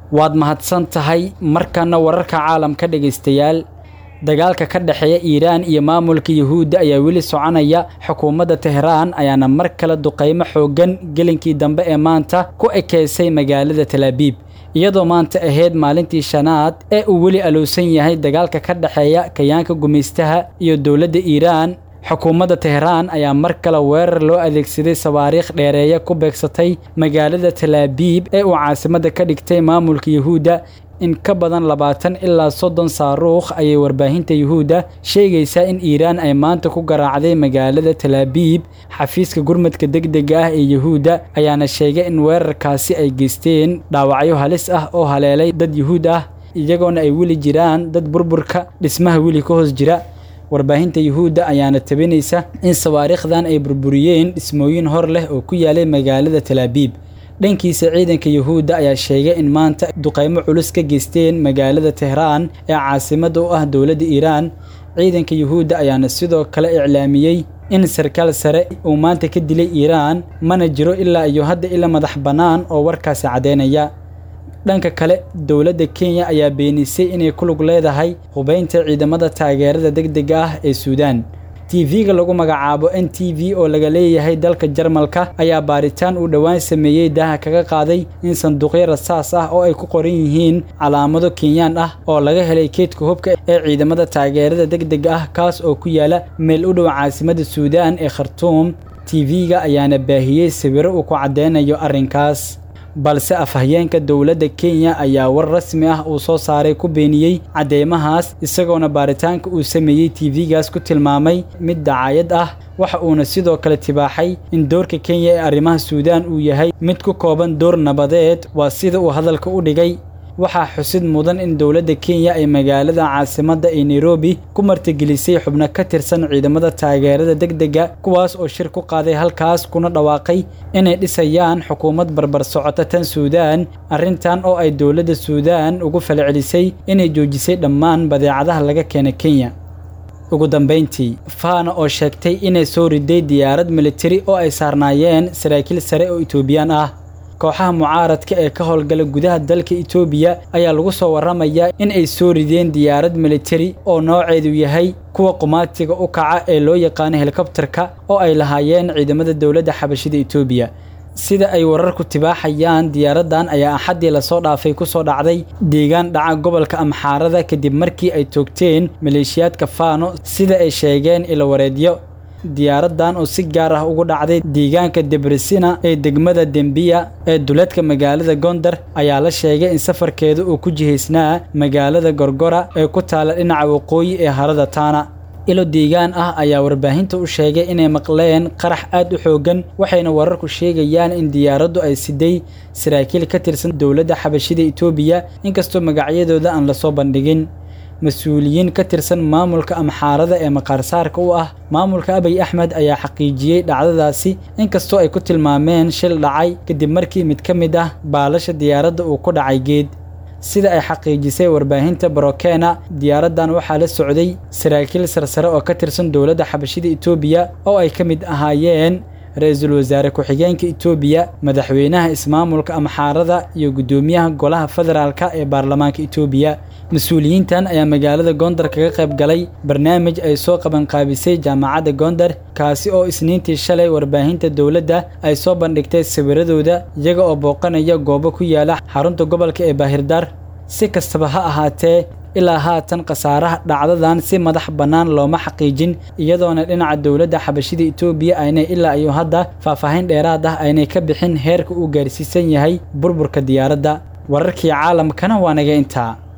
waad mahadsan tahay markana wararka caalamka dhegaystayaal dagaalka ka dhexeeya iiraan iyo maamulka yuhuudda ayaa weli soconaya xukuumadda tehraan ayaana mar kale duqaymo xooggan gelinkii dambe ee maanta ku ekeysay magaalada talaabiib iyadoo maanta ahayd maalintii shanaad ee uu weli alowsan yahay dagaalka ka dhexeeya kayaanka gumaystaha iyo dowladda iiraan xukuumadda tehraan ayaa mar kale weerar loo adeegsaday sawaariikh dheereeya ku beegsatay magaalada talaabiib ee uu caasimadda ka dhigtay maamulka yuhuudda in ka badan labaatan ilaa soddon saaruukh ayay warbaahinta yuhuudda sheegaysaa in iiraan ay maanta ku garaacday magaalada talaabiib xafiiska gurmadka degdega ah ee yuhuudda ayaana sheegay in weerarkaasi ay geysteen dhaawacyo halis ah oo haleelay dad yuhuud ah iyagoona ay weli jiraan dad burburka dhismaha weli ka hoos jira warbaahinta yuhuudda ayaana tabinaysa in sawaariikhdan ay burburiyeen dhismooyin hor leh oo ku yaalay magaalada talaabiib dhankiisa ciidanka yuhuudda ayaa sheegay in maanta duqaymo culus ka geysteen magaalada tehraan ee caasimadda u ah dowladda iiraan ciidanka yuhuudda ayaana sidoo kale iclaamiyey in sarkaal sare uu maanta ka dilay iiraan mana jiro ilaa iyo hadda ila madax bannaan oo warkaasi caddeynaya dhanka kale dowladda kenya ayaa beenisay inay ku lug leedahay hubaynta ciidamada taageerada degdega ah ee suudaan tv-ga lagu magacaabo n t v oo laga leeyahay dalka jarmalka ayaa baaritaan uu dhowaan sameeyey daaha kaga qaaday in sanduuqyo rasaas ah oo ay ku qoran yihiin calaamado kenyaan ah oo laga helay keedka hubka ee ciidamada taageerada degdega ah kaas oo ku yaala meel u dhow caasimadda suudaan ee khartuum tv-ga ayaana baahiyey sawiro uu ku caddeynayo arrinkaas balse afhayeenka dowladda kenya ayaa war rasmi ah uu soo saaray ku beeniyey cadeymahaas isagoona baaritaanka uu sameeyey tv-gaas ku tilmaamay mid dacaayad ah waxa uuna sidoo kale tibaaxay in doorka kenya ee arrimaha suudaan uu yahay mid ku kooban door nabadeed waa sida uu hadalka u dhigay waxaa xusid mudan in dowladda kenya ay magaalada caasimadda ee nairobi ku martigelisay xubno ka tirsan ciidamada taageerada degdega kuwaas oo shir ku qaaday halkaas kuna dhawaaqay inay dhisayaan xukuumad barbar socota tan suudaan arrintan oo ay dowladda suudaan ugu falcelisay inay joojisay dhammaan badeecadaha laga keena kenya ugu dambayntii faana oo sheegtay inay soo riday diyaarad militari oo ay saarnaayeen saraakiil sare oo itoobiyaan ah kooxaha mucaaradka ee ka howlgala gudaha dalka itoobiya ayaa lagu soo warramayaa in ay soo rideen diyaarad militari oo nooceedu yahay kuwa qumaatiga u kaca ee loo yaqaano helikobtarka oo ay lahaayeen ciidamada dowladda xabashida itoobiya sida ay wararku tibaaxayaan diyaaraddan ayaa axaddii lasoo dhaafay ku soo dhacday deegaan dhaca gobolka amxaarada kadib markii ay toogteen maleeshiyaadka faano sida ay sheegeen ilawareedyo diyaaraddan oo si gaar ah ugu dhacday deegaanka debresina ee degmada dembiya ee duleedka magaalada gondar ayaa la sheegay in safarkeeda uu ku jihaysnaa magaalada gorgora ee ku taala dhinaca waqooyi ee harada taana ilo deegaan ah ayaa warbaahinta u sheegay inay maqleen qarax aad u xooggan waxayna wararku sheegayaan in diyaaraddu ay siday saraakiil ka tirsan dowladda xabashida itoobiya inkastoo magacyadooda aan lasoo bandhigin mas-uuliyiin ka tirsan maamulka amxaarada ee maqaarsaarka u ah maamulka abiy axmed ayaa xaqiijiyey dhacdadaasi inkastoo ay ku tilmaameen shil dhacay kadib markii mid ka mid ah baalasha diyaaradda uu ku dhacay geed sida ay xaqiijisay warbaahinta barokena diyaaraddan waxaa la socday saraakiil sarsare oo ka tirsan dowladda xabashida itoobiya oo ay ka mid ahaayeen ra-iisul wasaare ku-xigeenka itoobiya madaxweynaha ismaamulka amxaarada iyo guddoomiyaha golaha federaalka ee baarlamaanka itoobiya mas-uuliyiintan ayaa magaalada gondar kaga qayb galay barnaamij ay soo qabanqaabisay jaamacadda gondar kaasi oo isniintii shalay warbaahinta dowladda ay soo bandhigtay sawiradooda iyaga oo booqanaya goobo ku yaala xarunta gobolka ee baahirdaar si kastaba ha ahaatee ilaa haatan khasaaraha dhacdadan si madax bannaan looma xaqiijin iyadoona dhinaca dowladda xabashida itoobiya aynay ilaa iyo hadda faahfaahin dheeraad ah aynay ka bixin heerka uu gaarsiisan yahay burburka diyaaradda wararkii caalamkana waa naga intaa